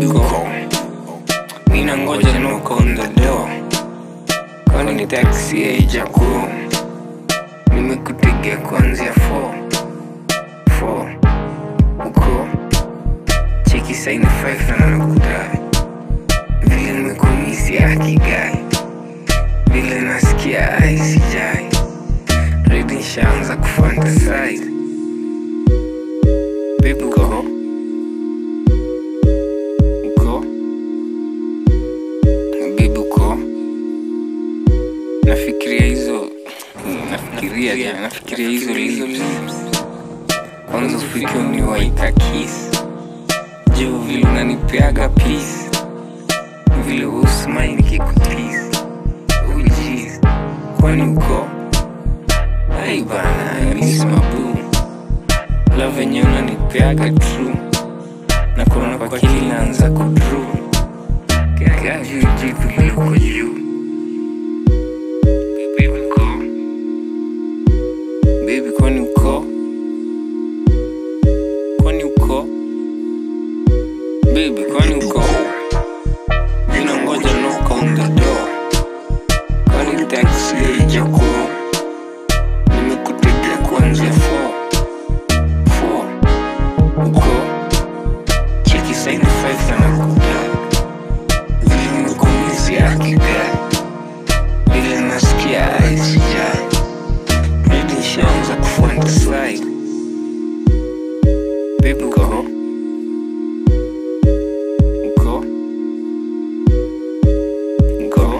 baby uko mina ngoja knock on the door kwani ni taxi haijaku nimekutegea kuanzia 4 4 uko cheki saini 5 na nakudai vile nimekumisi akigai vile nasikia aisijai redi nshaanza kufantasize Baby uko uko Baby uko nafikiria hizo nafikiria ja nafikiria hizo lips kwanza ufike uniwaika kiss juu vile unanipeaga peace vile usmai nikikutis ujis kwani uko ai bana mismabu la venye unanipeaga true na kuona kwa kili naanza kudru kajujitu liko juu Baby uko Baby kwani uko Kwani uko Baby kwani uko Mina ngoja knock on the door Kwani taxi haijaku Nimekutegea kuanzia 4 4 Uko Cheki saini 5 na nakuta Vile nimekumisi akigari Vile nasikia aisijai Redi nishaanza kufantasize Baby uko Uko Uko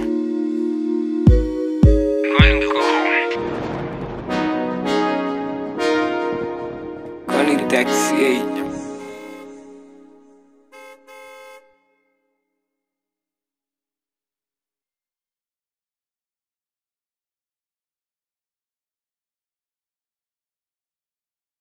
Kwani uko Kwani taxi